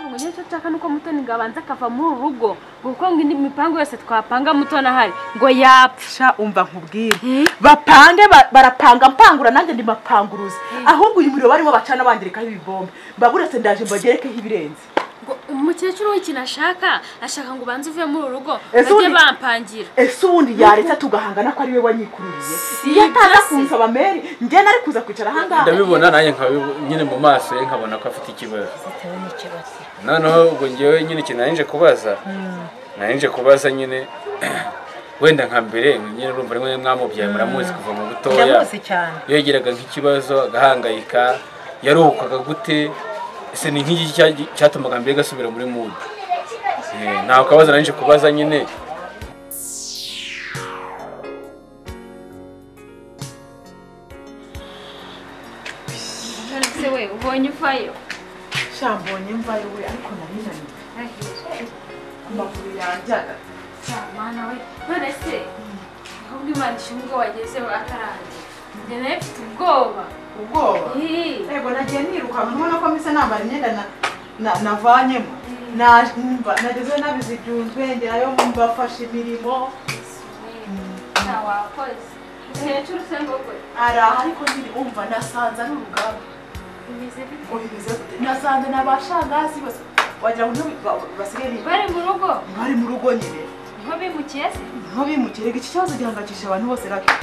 ngo nicyo nshaka nuko mutoni ngo abanze akava muri uru rugo kuko ngo indi mipango yose twapanga mutoni ahari ngo yapfa sha umva nkubwire bapange ba- barapanga mpangura nanjye ndi mapanguruzi ahubwo uyu muriro barimo bacana bangerekaho ibibombe mbaburetse ndaje mbagerekeho ibirenze ngo umukecuru w'ikintu ashaka ashaka ngo ubanze uvuye muri uru rugo Ese bajye undi- bampangira ese ubundi yaretse tugahangana ko ari we wanyikururiye Si iyo ataza ibyo se. kunsaba meri njye nari kuza kwicara ahangaha ndabibona nanjye nkabibu- nyine mu maso ye nkabona ko afite ikibazo bitewe n'ikibazo noneho ubwo ngewe nyine ikintu nari nje kubaza nari nje kubaza nyine wenda nka mbere nyine urumva rimwe mwamubyaye muramuzi kuva mu butoya ndamuzi cyane iyo yagiraga nk'ikibazo agahangayika yaruhukaga gute ese ni nk'iki cya- cyatumaga mbere gasubira muri mudu nta kabazo nari nje kubaza nyine none se we ubonye uvayo shambonye mvayo we ariko nari naniwe ku maguru yanjyaga mana we none se ahubwo imana ishimwe ubwo wagezeho ataraje njye nawe mfite ubwoba ubwoba Ih. yego nagiye nirukanka ubona ko mbese nambara imyenda na- na- navanyemo Na- mba- nagezeyo nabizijunzwe ngerayo mbafashe imirimo nta wakoze umukecuru se ngo gwe araha ariko nyine umva nasanze ari urugamba bimeze bite ubivuze gute? nasanze n'abashangazi bose wagira ngo nibo ba- basigaye ni- bari mu rugo bari mu rugo nyine niho bimukiye se nk'abimukira iki kibazo gihangayikishije abantu bose rake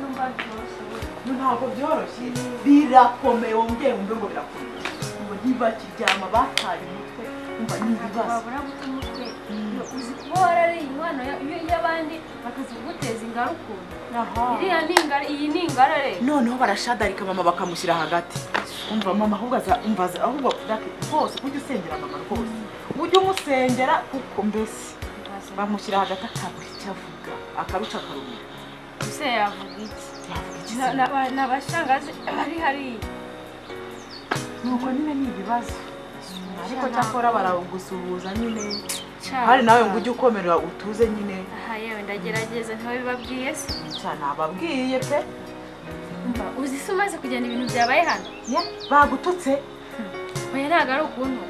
numva byoroshye we. ntabwo byoroshye birakomeye wongeye wumve ngo birakomeye ngo ntibakiryama bataye umutwe umva ni ibibazo wabura gute umutwe Iyo uzi kuba warariye inkwano ya- iyo- y'abandi bakaziguteza ingara ukuntu iriya ni ingara iyi ni ingara rero noneho barashadarika mama bakamushyira hagati umva mama ahubwo aza umva aza- ahubwo dake rwose ujye usengera mama rwose ujye umusengera kuko mbese bamushyira hagati akabura icyo avuga akabica akarumira ese yavuga iki yavuga iki se? Na- na- ba- ni abashangazi bari hariya nuko nyine ni ibibazo ariko cyakora baragusuhuza nyine Cyangwa- hari nawe ngo ujye ukomera utuze nyine aha yewe ndagerageza ntibabibabwiye se cyane ababwiye pe mba uzi se umaze kugenda ibintu byabaye hano ye bagututse oya ntabwo ari ukuntu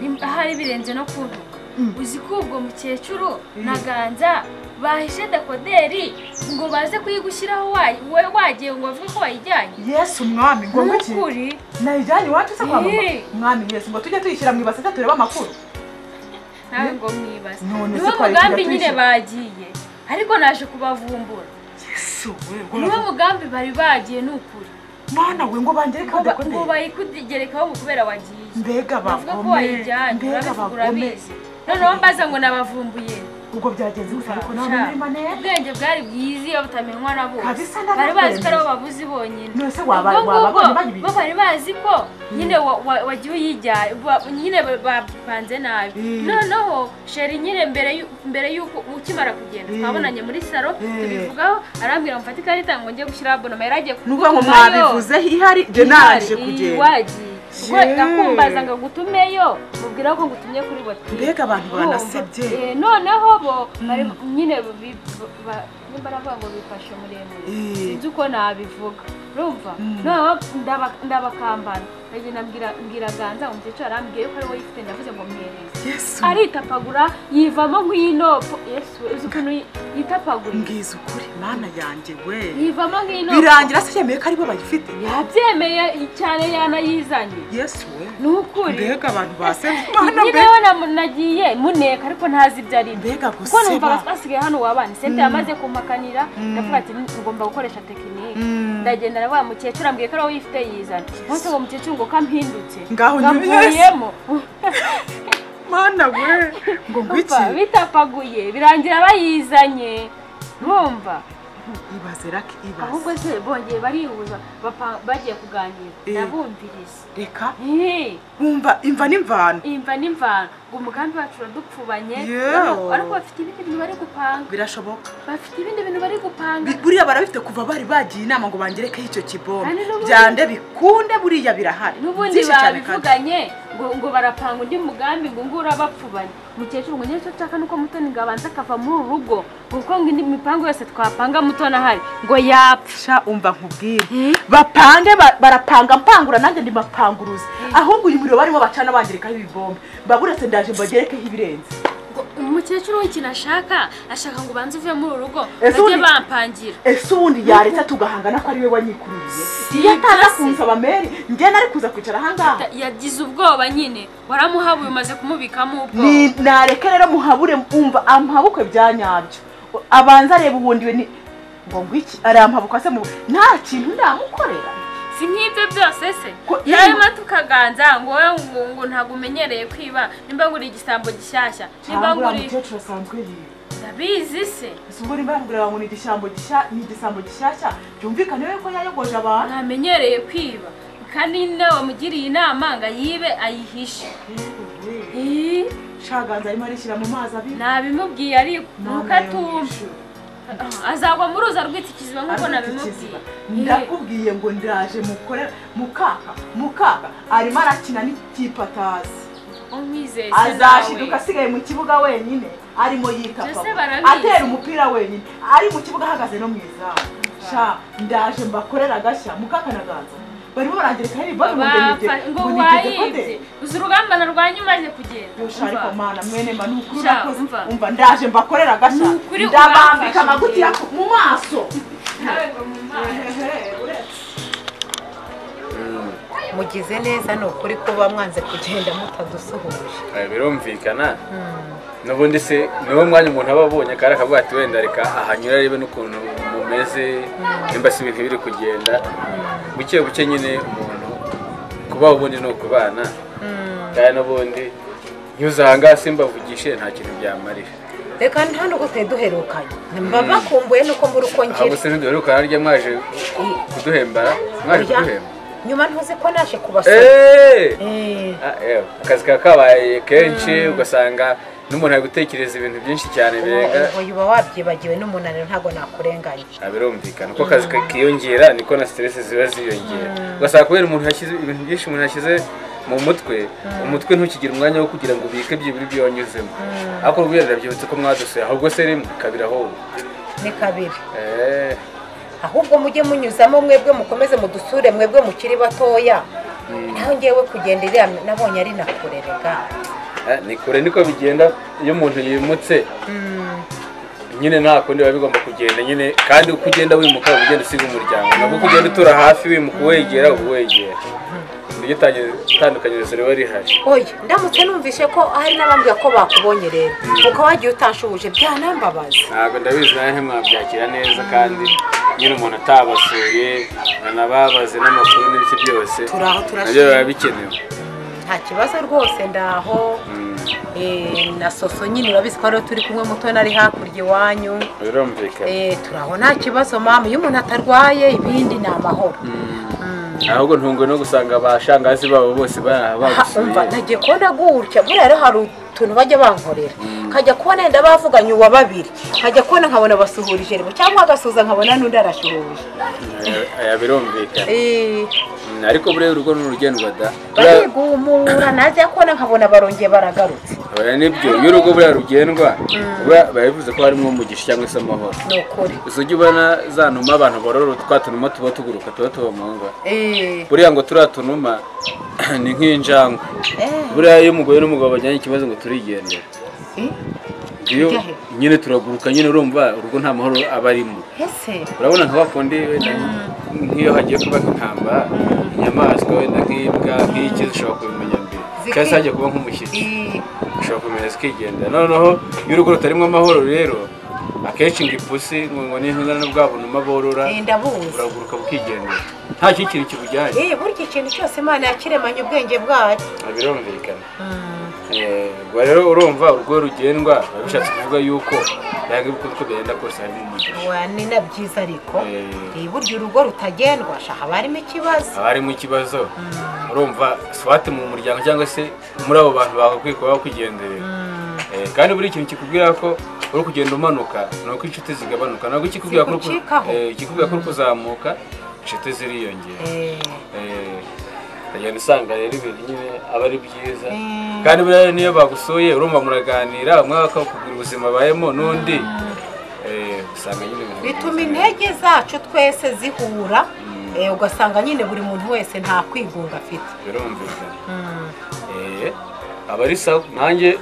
Ni- ahari birenze no kuntuka Mm. uzi ko ubwo mukecuru Mm. na ganza bahishe dekoderi ngo baze kuyigushyiraho wa- we- wagiye ngo bavuge ko wayijyanye yesu umwami ngo muki nukuri nayijyanye iwacu se kwa mama Ye. mwami yesu ngo tujye tuyishyira mu ibase se turebe amakuru nawe ngo mwibaze None niwo se twari mugambi tujya nyine twishyura? bagiye ariko naje kubavumbura yesu we niwo mugambi bari bagiye ni ukuri mwana we ngo bangereke Ngo ba- ngo dekoderi bayikugerekaho ngo kubera wagiye mbega bavuga ko bagome wayijyanye mbega urabivuga bagome urabizi noneho mbaza ngo nabavumbuye ubwo byagenze gusa ariko nawe Sha. muri mane ubwenge bwari bwiza iyo butamenywa na bose Kabisa bari bazi ko ndabikwemerera. ari bo babuzi bonyine None se waba- Ubwo ngubwo wababonye bayibizi? bo bari bazi ko nyine wa- wa- wagiye uyijyanye wa- nyine ba- bapanze nabi Mm. noneho sheri nyine mbere y'u- mbere y'uko ukimara kugenda Mm. twabonanye muri saro Mm. tubivugaho arambwira ngo mfate ikarita ngo njye gushyira abonoma yari agiye nuvuga ngo kugutumayo. mwabivuze ihari njye naje kugenda wagiye ubwo Yeee. nakumbaza ngo ngutumeyo mubwira ko ngutumye kuri bati Mbega abantu banasebye. noneho bo bari nyine bi- ba- nimba aravuga ngo bifashe muremure Eee. sinzi uko nabivuga urumva noneho ndaba- ndabakambana ndagenda mbwira- mbwira ganza ngo umukecuru arambwiye ko ari we yifite ndavuze ngo mwereze yesu aritapagura yivamo nk'inopo yesu uzi ukuntu yi- yitapagura mbwiza ukuri mana yanjye we yivamo nk'inopo birangira se yemeye ko ari bo bayifite yabyemeye cyane yanayizanye yesu we ni ukuri mbega abantu basebye imana Niba mbega yabona nagiye muneka ariko ntazi ibyo ari byo mbega kuko numvaga guseba twasigaye hano wabana sente yamaze kumpakanira ndavuga ati ngomba gukoresha tekinike ndagenda na wa mukecuru ambwiye ko ari wowe yifite yizana umunsi uwo mukecuru ngo kampindutse Ngaho nyuma yose. ngamvuyemo mana we ngo Umva, ngwiki bitapaguye birangira bayizanye mwumva ibaze rake ahubwo ibaze se bongeye barihuza bapa- bagiye kuganira Eh. ndabumviriza reka Eh. wumva imva n'imvano imva n'imvano ngo umugambi wacu uradupfubanye Yewe. ariko- ariko bafite ibindi bintu bari gupanga birashoboka bafite ibindi bintu bari gupanga Bi- buriya barabifite kuva bari bagiye inama ngo bangerekeho icyo kibombe Kandi n'ubundi- byande bikunde buriya birahari n'ubundi Byinshi cyane kandi. babivuganye ngo ngo barapanga undi mugambi ngo ngo urabapfubanye mukecuru ngo nicyo nshaka nuko mutoni ngo abanze akava muri uru rugo ngo kuko ngo indi mipango yose twapanga mutoni ahari ngo yapfa sha umva nkubwire bapange ba- barapanga mpangura nanjye ndi mapanguruzi ahubwo uyu muriro barimo bacana bangerekaho ibigombe mbaburetse ndaje mbagerekeho ibirenze ngo umukecuru w'ikintu ashaka ashaka ngo ubanze uvuye muri uru rugo Ese bajye undi- bampangira ese ubundi yaretse tugahanga nako ari we wanyikururiye iyo ataza kunsaba meri njye nari kuza kwicara ahangaha yagize ubwoba nyine waramuhabuye umaze kumubikamo ubwoba Ni- nareke rero muhabure umva ampabuke bya nyabyo abanza areba ubundi we ni ngo ngwiki arampabuka se mu nta kintu ndamukorera si nk'ibyo byose se Ko- yarema tukaganza ngo wowe ngo ngo ntabwo umenyereye kwiba nimba ngura igisambo gishyashya nimba cyangwa ngura uriya mukecuru asanzwe yiwe ndabizi se ese ubwo nimba yambwira ngo ni igisambo gishya ni igisambo gishyashya byumvikane rero ko yayogoje abantu ntamenyereye kwiba kandi nawe wamugiriye inama ngo ayibe ayihishe Yewe, Ih, shaganza arimo arishyira mu mazi abiri nabimubwiye ariko atumva Nanayogesha. azagwa mu ruza rw'ikiziba nk'uko Ikiziba. nabimubwiye Eh, ndakubwiye ngo ndaje mukore mukaka mukaka arimo arakina n'ikipe atazi umwizeye se azashiduka nawe asigaye mu kibuga wenyine arimo Ese yikapa barabizi. atera umupira wenyine ari mu kibuga ahagaze no mu izamu sha ndaje mbakorera agashya mukakanaganza barimo barangerekaho ibibazo ngo njye Bapfa- nige- ngo ngo nigeze gute wayibye uzi urugamba narwanye umaze kugenda yosha ariko Umva. mana mwene ma ni ukuri Sha, urakoze umva. umva ndaje mbakorera agashya Ni ukuri ndabambika uramfashe amagutiya njyewe. ku- mu maso Nawe ngo mu maso. mugize neza ni ukuri kuba mwanze kugenda mutadusuhuje Eh, birumvikana n'ubundi se niwo mwanya umuntu aba abonye akari akavuga ati wenda reka ahanyura arebe n'ukuntu mumeze nimba si ibintu biri kugenda buke buke nyine umuntu kubaho ubundi ni ukubana kandi n'ubundi ntuzahanga simbavugishe nta kintu byamarira reka nta nubwo twari duherukanye mba bakumbuye nuko mbura uko ahubwo ngira se ntiduherukana rya mwaje kuduhembara mwaje Oya, kuduhemba nyuma ntuzi ko naje kubasura Eh! Eh, Ah, eh, akazi kaba kabaye kenshi ugasanga n'umuntu ari gutekereza ibintu byinshi cyane birenga ubu uba wabyibagiwe n'umunaniro ntabwo nakurenganya Ah, birumvikana uko akazi kakiyongera niko na stress ziba ziyongera ugasanga kubera umuntu yashyize ibintu byinshi umuntu yashyize mu mutwe umutwe ntukigire umwanya wo kugira ngo ubike byibura ibyo wanyuzemo ariko urubwira ndabyibutse ko mwadusuye ahubwo se rimwe kabiri ahubwo ni kabiri Eh, ahubwo mujye munyuzamo mwebwe mukomeze mudusure mwebwe mukiri batoya nawe ngewe kugenda iriya nabonye ari na kurerega ah, ni kure niko bigenda iyo umuntu yimutse nyine nta kundi biba bigomba kugenda nyine kandi uko ugenda wimuka uba ugenda usiga umuryango nabwo uko ugenda utura hafi wimuka uwegera uba uwegera iryo tangi- itandukanyirizo riba rihari oya ndamutse numvise ko hari n'abambwira ko bakubonye rero ukaba wagiye utanshubuje byanambabaza ntabwo ndabizi nawe ntimwabyakira neza kandi nyine umuntu atabasuye anababaze n'amakuru n'ibiki byose Turi aho, turashima. nabyo biba bikenewe nta kibazo rwose ndaho Mm, Eh, na soso nyine urabizi ko ariyo turi kumwe muto nari hakurya iwanyu birumvikana Eh, turi aho nta kibazo mama iyo umuntu atarwaye ibindi ni amahoro ahubwo ntungwe no gusanga abashangazi babo bose ba- Ha, umva bagusuye nagiye kubona gutya buriya rero hari utuntu bajya bankorera nkajya kubona yenda bavuganye uwa babiri nkajya kubona nkabona basuhurije rimwe cyangwa agasuhuza nkabona n'undi arashuhuje Eh, aya birumvikana Eh, Mm, ariko buriya urugo ni urugendwa da Buriya- barigumura najya kubona nkabona barongeye baragarutse oya nibyo iyo urugo buriya rugendwa buriya biba bivuze ko harimo umugisha cyangwa se amahoro ni ukuri gusa ujya ubona za numa abantu borora twa tunuma tuba tuguruka tuba tuba mu ngo Eh, buriya ngo turiya tunuma ni nk'injangwe eh, buriya iyo umugore n'umugabo bajyanye ikibazo ngo turigendera eh, iyo Ujya he? nyine turaguruka nyine urumva urugo nta mahoro aba arimo ese urabona nka bakundi wenda nk'iyo hagiye kuba intambara inyamaswa wenda nk'imbwa nk'iki zishobora kubimenya mbere Ziki- cyangwa se hagiye kuba nk'umushyitsi Eh, ushobora kumenya zikigendera noneho iyo urugo rutarimo amahoro rero akenshi ngo ipusi ngo ngo n'intunga n'ubwa bunuma borora eh, ndabuzi buraguruka bukigendera nta kindi kintu kibujyanye Eh, burya ikintu cyose imana yakiremanye ubwenge bwayo Ah, birumvikana Eh, ubwo rero urumva urugo rugendwa biba bishatse kuvuga yuko yanga uko uko byagenda kose harimo umugisha Wa, ni na byiza ariko Eh. Eh, burya urugo rutagendwa shaha haba harimo ikibazo haba harimo ikibazo urumva swate mu muryango cyangwa se muri abo bantu bagakwiye kuba bakwigenderera Eh, kandi buri kintu kikubwira ko uri kugenda umanuka ni uko inshuti zigabanuka ntabwo ikikubwira ko uri ku- Zikucikaho. eh, ikikubwira ko uri kuzamuka inshuti ziriyongera Eh, Eh, uragenda usanga rero ibintu nyine aba ari byiza kandi buriya niyo bagusuye urumva muraganira bamwe bakakubwira ubuzima bayemo n'undi eh, usanga nyine ibintu bituma byiza. intege zacu twese zihura eh, ugasanga nyine buri muntu wese nta kwigunga afite birumvikana Eh, aba ari sawa nanjye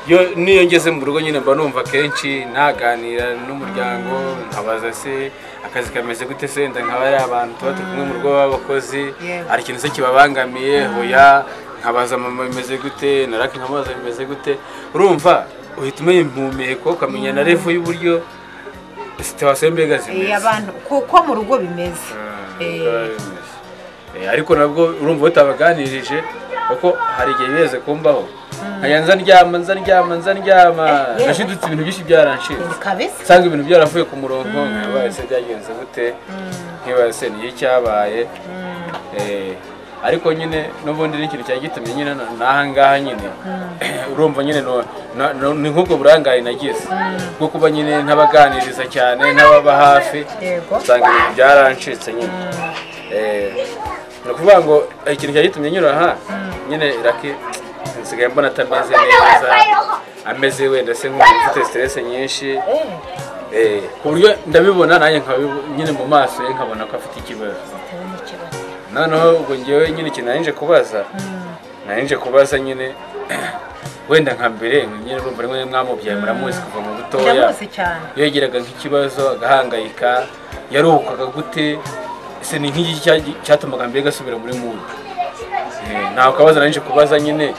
iyo niyo ngeze mu rugo nyine mba numva kenshi naganira n'umuryango nkabaza se akazi kameze gute se wenda nkaba ari abantu tuba turi kumwe mu rugo b'abakozi Yewe. hari ikintu se kibabangamiye hoya nkabaza mama bimeze gute na raki nkamubaza bimeze gute urumva uhita umenya impumeko ukamenya na revo y'uburyo situwasiyo mbega Eh, zimeze abantu kuko mu rugo bimeze Eh, Eh, ariko nabwo urumva utabaganirije kuko hari igihe biheze kumbaho nkajya nza ndyama nza ndyama nza ndyama Eh, yewe. nashidutse ibintu byinshi byaranshize eh, kabisa nsanga ibintu byaravuye ku murongo nkibaye se byagenze gute nkibaye se niyo cyabaye Eh, ariko nyine n'ubundi ni ikintu cyari gitumye nyine na- n'aha ngaha nyine urumva nyine no- na- no- ni nk'ubwo burangare nagize bwo kuba nyine ntabaganiriza cyane ntababa hafi yego usanga ibintu byarancitse nyine Eh, ni ukuvuga ngo eh, ikintu cyari gitumye nyura aha nyine iraki nsigaye mbona atameze neza ameze wenda se nk'umuntu ufite stress nyinshi Eh, Eh, ku buryo ndabibona nanjye nkabibo- nyine mu maso ye nkabona ko afite ikibazo bitewe n'ikibazo noneho ubwo ngewe nyine ikintu nari nje kubaza nari nje kubaza nyine wenda nka mbere nyine urumva rimwe mwamubyaye muramuzi kuva mu butoya ndamuzi cyane yegeraga nk'ikibazo agahangayika yaruhukaga gute ese ni nk'iki cya- cyatumaga mbere gasubira muri mudu nawe ukabaza nanje kubaza nyine